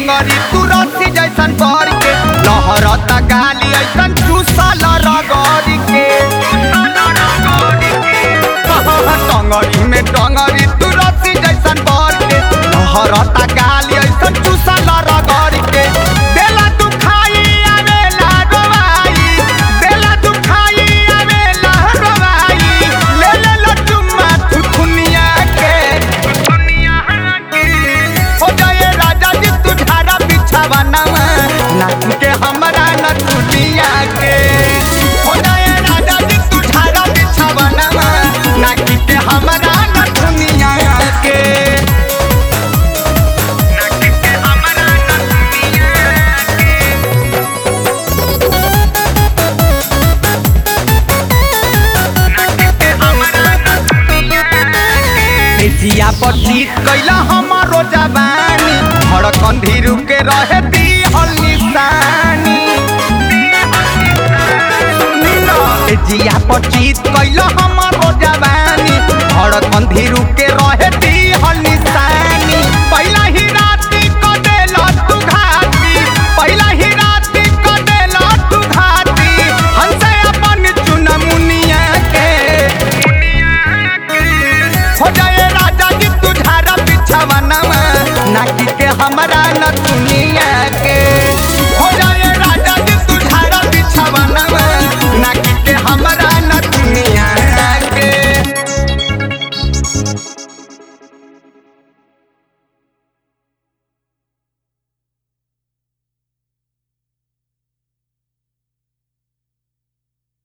टंगरी तू रस्सी जैसन कर के लहरता गाली ऐसन चूसल रगड़ी के टंगरी में टंगरी तू रस्सी जैसन कर के लहरता गाली ऐसन चूसल रगड़ी के देला तू खाई आवेला रोवाई देला तू खाई आवेला रोवाई ले ले लटुमा तू दुनिया के हो जाए राजा जी तू ढारा बिछावा नवा नाच के हमरा न दुनिया के हो जाए राजा जी तू ढारा बिछावा नवा नाच के हमरा न दुनिया के नाच के हमरा न दुनिया के जिया पर जीत कैला हमारो जवानी धड़कन धीरू के रहे दी हल निशानी सुनी न, ए जिया पर जीत कैला हमारो जवानी धड़कन धीरू के रहे